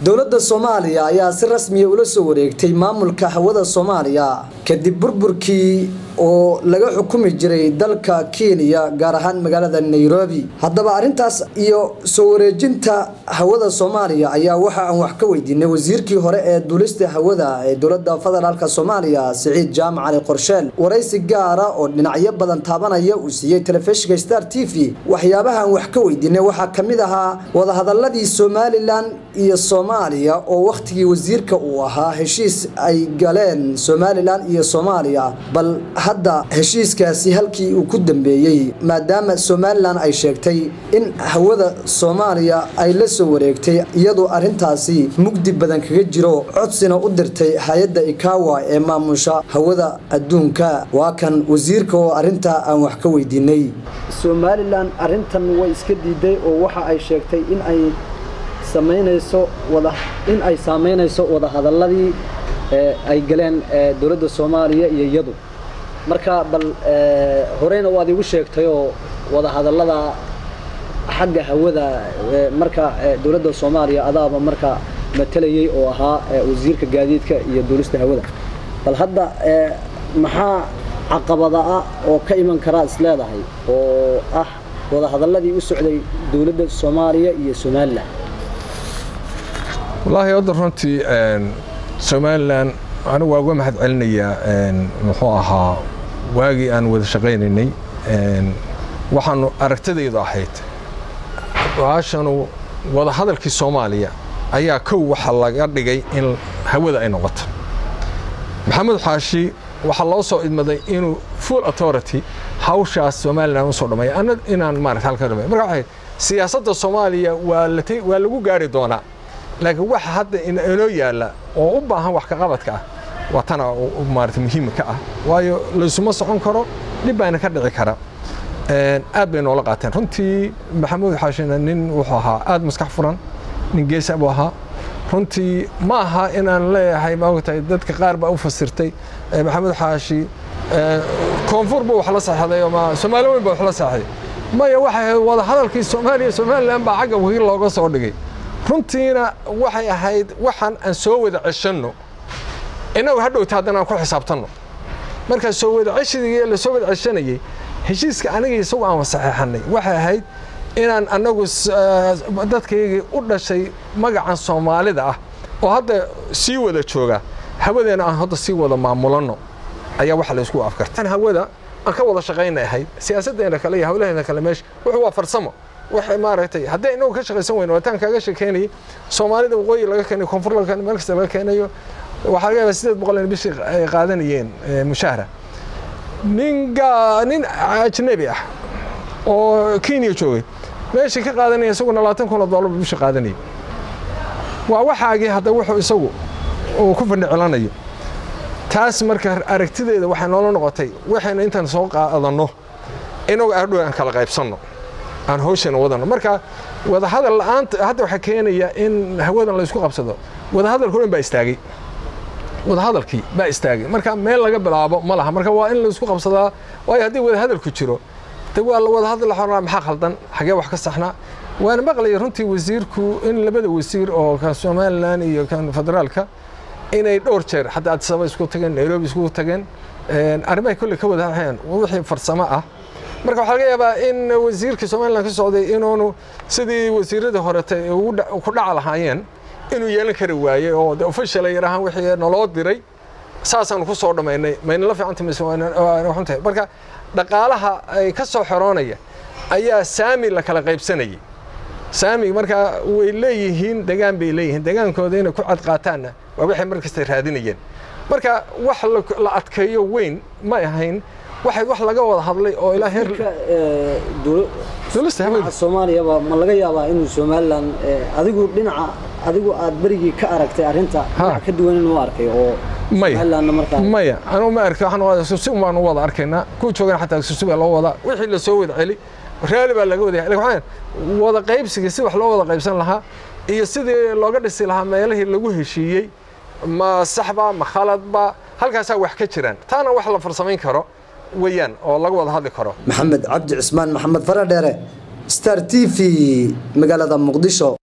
dowladda soomaaliya ayaa si rasmiya ula soo wareegtay maamulka hawada soomaaliya kadib burburkii oo laga xukumi jiray dalka kenya gaar ahaan magaalada nairobi haddaba arrintaas iyo soo wareejinta hawada soomaaliya ayaa waxa aan wax ka weydiinay wasiirkii hore ee duulista hawada ee dowladda federaalk soomaaliya siciid jaamac cali qorsheel waraysi gaara oo dhinacyo badan taabanaya uu siiyey telefishinka star t v waxyaabaha aan wax ka weydiinay waxaa ka mid ahaa wadahadaladii somalilan iyo soomaaliya oo wakhtigii wasiirka uu ahaa heshiis ay galeen somalilan iyo soomaaliya bal hadda heshiiskaasi halkii uu ku dambeeyey maadaama somalilan ay sheegtay in hawada soomaaliya ay la soo wareegtay iyadoo arrintaasi mugdi badan kaga jiro codsina u dirtay hay-adda ikawa ee maamusha hawada adduunka waa kan wasiirka oo arrintaa aan wax ka weydiinay somalilan arrintan way iska diiday oo waxa ay sheegtay in ay samaynayso wada in ay saameynayso wadahadaladii ay galeen dowladda soomaaliya iyo iyadu marka bal horeyna waad igu sheegtay oo wadahadallada xagga hawada marka dowladda soomaaliya adaaba marka matalayay oo ahaa wasiirka gaadiidka iyo duulista hawada bal hadda maxaa caqabada ah oo ka iman karaa is leedahay oo ah wadahadalladii u socday dowladda soomaaliya iyo somalilan wallaahi hadda runtii somalilan anigu waa uga mahad celinayaa muxuu ahaa waagii aan wada shaqaynaynay waxaanu aragtidaydu ahayd baashanu wadahadalkii soomaaliya ayaa kow waxa laga dhigay in hawada ay noqoto maxamed xaashi waxaa loo soo idmaday inuu full authority hawshaas somalilan usoo dhamay ana inaan maarata halka dhamay marka waxay siyaasadda soomaaliya waa la waa lagu gaari doonaa laakiin waxa hadda inoo yaalla oo u baahan wax ka qabadka ah waa tana maarata muhiim ka ah waayo laysuma socon karo dhib baana ka dhici kara aad bay noola qaateen runtii maxamuud xaashina nin wuxuu ahaa aad maskax furan nin geesa buu ahaa runtii ma aha inaan leeyahay maogtahay dadka qaar baa u fasirtay maxamuud xaashi koonfur buu wax la saxday ama soomaali weyn baa wax la saxday maya waxay ahayd wada hadalkii soomaaliya somalilan baa xagga wakiil looga soo dhigay runtiina waxay ahayd waxaan aan soo wada ceshanno innagu hadhowta haddana aan ku xisaabtanno markaa soo wada ceshigii la soo wada ceshanayey heshiiska aniga isagu aan saxeexannay waxay ahayd inaan annagu dadkaygii u dhashay magacan soomaalida ah oo hadda sii wada jooga hawadeena aan hadda sii wada maamulanno ayaa waxa laysku afkartay hawada aan ka wada shaqaynay ahayd siyaasaddeena kale iyo hawlaheena kale meesha wuxuu waa farsamo waxay maaragtay haddii inagu ka shaqaysan weyno waataan kaaga sheekeynayay soomaalida waqooyi laga keenayo koonfur laga keenayo meel kasta laga keenayo waxaa laga yaabaa sideed boqol in bishii ay qaadanayeen mushahara nin gaa nin ajnabi ah oo kenya joogay meeshii ka qaadanaya isaguna labaatan kun oo dollar bishii qaadanayay waa waxaagii hadda wuxuu isagu uu ku fandhicilanayo taas marka aragtideeda waxay noola noqotay waxayna intaan soo qaadanno inagu adhow aan kala qaybsanno aan hawshana wadano marka wadahadal la'aanta hadda waxaa keenaya in hawadan laysku qabsado wadahadalka dhan baa istaagay wadahadalkii baa istaagay marka meel laga bilaabo ma laha marka waa in laysku qabsadaa waayo haddii wadahadalku jiro de waa la wadahadal xornaa maxaa khaldan xagee wax ka saxnaa waana maqlaya runtii wasiirku in labada wasiir oo kan somalilan iyo kan federaalka inay dhowr jeer hadda addisaba isku tageen nairobi isku tageen arrimahay kolley ka wadaaheen wixii farsamo ah marka waxaa laga yaabaa in wasiirka somalilan ka socday inuunu sidii wasiiradii horete ku dhaca lahaayeen inuu yeelan kari waayey oo de official ay yarahaan wixii naloo diray saasaanu ku soo dhammaynay mayna la fiicanta mise waxun tahay marka dhaqaalaha ay ka soo xoroonaya ayaa saami la kala qaybsanayay saami markaa way leeyihiin degaan bay leeyihiin degaankooda inay ku cad qaataanna waa waxay mar kasta raadinayeen marka wax la adkeeyo weyn ma ahayn waxay wax laga wada hadlay oo ilaa heer dhinaca soomaaliyaba ma laga yaabaa inuu somalilan adigu dhinaca adigu aad berigii ka aragtay arrinta dhinac ka duwan inuu arkay oo somalilanna markaa maya anugu ma arki waxaan susi baanu wada arkaynaa kuwa joogana xataa susi baa loo wadaa wixii la soo wada celi raali baa laga wada yahay waxaan wada qaybsiga si wax loo wada qaybsan lahaa iyo sidii looga dhisi lahaa meelihii lagu heshiiyey ma saxba ma khaladba halkaasaa wax ka jiraan taana wax la farsamayn karo weeyaan oo laga wada hadli karo maxamed cabdi cismaan maxamed faradheere star t v magaalada muqdisho